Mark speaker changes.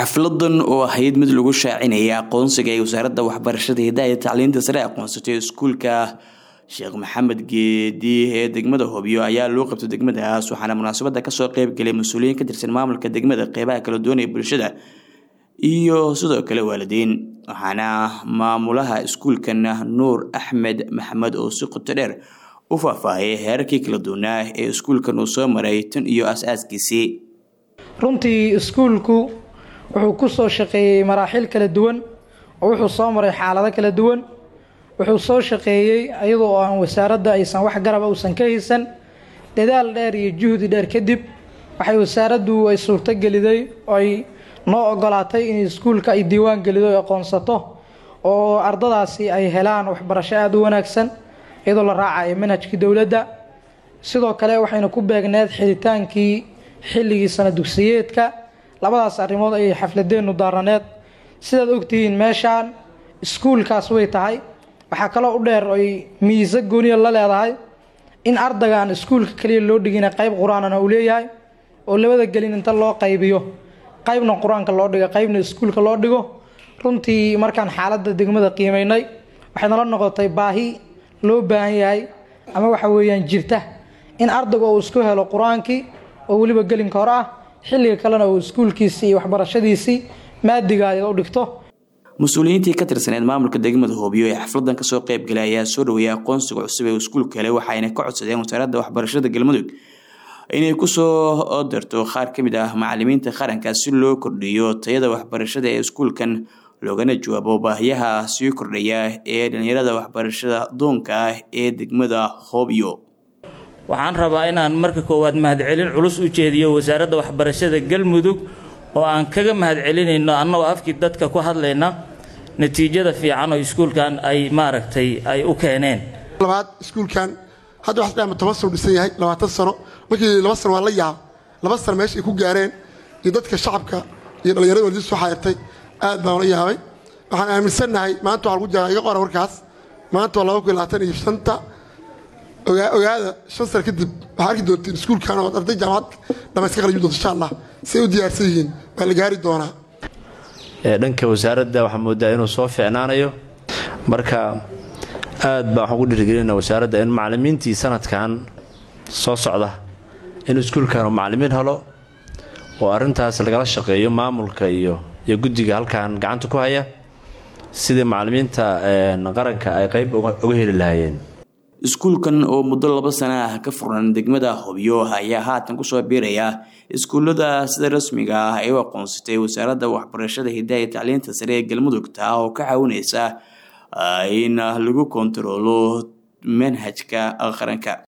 Speaker 1: xafladan oo ahayd mid lagu shaacinaya aqoonsiga ee wasaaradda waxbarashada hidaha iyo tacliinta sare aqoonsatay iskuulka sheekh maxamed geedi ee degmada hobyo ayaa loo qabtay degmadaas waxaana munaasabada kasoo qeybgalay mas-uuliyiin ka tirsan maamulka degmada qeybaha kala duwan ee bulshada iyo sidoo kale waalidiin waxaana maamulaha iskuulkan nuur axmed maxamed oo si qoto dheer u faahfaahiyay heerarkii kala duwanaa ee iskuulkan uu soo maray tan iyo as-aaskiisii
Speaker 2: runtii iskuulku wuxuu ku soo shaqeeyey maraaxil kala duwan oo wuxuu soo maray xaalado kala duwan wuxuu soo shaqeeyey iyadoo aan wasaaradda aysan wax garaba uusan ka haysan dadaal dheer iyo juhdi dheer kadib waxay wasaaraddu ay suurtogeliday oo ay noo ogolaatay in iskuulka ay diiwaan gelido ay aqoonsato oo ardadaasi ay helaan waxbarasho aada u wanaagsan iyadoo la raacayo manhajkii dowladda sidoo kale waxayna ku beegneed xidhitaankii xilligii sana dugsiyeedka labadaas arrimood ayay xafladeennu daaraneed sidaad ogtihiin meeshaan iskuulkaas way tahay waxaa kaloo u dheer oy miisa gooniya la leedahay in ardaygaan iskuulka kaliya loo dhigina qayb qur-aanana uu leeyahay oo labada gelin inta loo qaybiyo qaybna qur-aanka loo dhigo qaybna iskuulka loo dhigo runtii markaan xaaladda degmada qiimaynay waxay nala noqotay baahi loo baahan yahay ama waxa weeyaan jirta in ardayga uu isku helo qur-aankii oo weliba gelinka hore ah xilliga kalena uu iskuulkiisii iyo waxbarashadiisii maadigaada u dhigto
Speaker 1: mas-uuliyiintii ka tirsaneed maamulka degmada hoobiyo ee xafladan kasoo qeybgalay ayaa soo dhaweeyay aqoonsiga cusub ee iskuulka helay waxayna ka codsadeen wasaaradda waxbarashada galmudug inay kusoo dirto qaar ka mid ah macalimiinta qaranka si loo kordhiyo tayada waxbarashada ee iskuulkan loogana jawaabo baahiyaha sii kordhaya ee dhalinyarada waxbarashada doonka ah ee degmada hoobiyo
Speaker 3: waxaan rabaa inaan marka koowaad mahadcelin culus u jeediyo wasaaradda waxbarashada galmudug oo aan kaga mahadcelinayno annagoo afkii dadka ku hadlayna natiijada fiican oo iskuulkan ay maaragtay ay u keeneen
Speaker 4: labaad iskuulkan hadda waxaa dhama toban sano dhisan yahay labaatan sano markii laba sano waa la yaab laba sano meesha ay ku gaareen iyo dadka shacabka iyo dhallinyarada waldis soo xaayirtay aad baan la yaabay waxaan aaminsannahay maanta waxaa lagu jiraa iga qora warkaas maanta waa laba kun labaatan iyo shanta ogaada shan sano kadib waxaa arki doontiin iskuulkan oo arday jaamacad dhamayska qalimi doonto insha allah si ay u diyaarsan yihiin waa la gaari doonaa
Speaker 5: dhanka wasaaradda waxaa moodaa inuu soo ficnaanayo marka aad baan waxaan ku dhiirigelina wasaaradda in macalimiintii sanadkan soo socda in iskuulkan uu macalimiin helo oo arrintaas lagala shaqeeyo maamulka iyo iyo guddiga halkan gacanta ku haya sidii macalimiinta qaranka ay qayb uga heli lahaayeen
Speaker 1: iskuulkan oo muddo laba sana ah ka furnan degmada hobyo ayaa haatan kusoo biiraya iskuullada sida rasmiga ah ay u aqoonsatay wasaaradda waxbarashada hidaha iyo tacliinta sare ee galmudug taa oo ka caawinaysa in lagu kontaroolo manhajka qaranka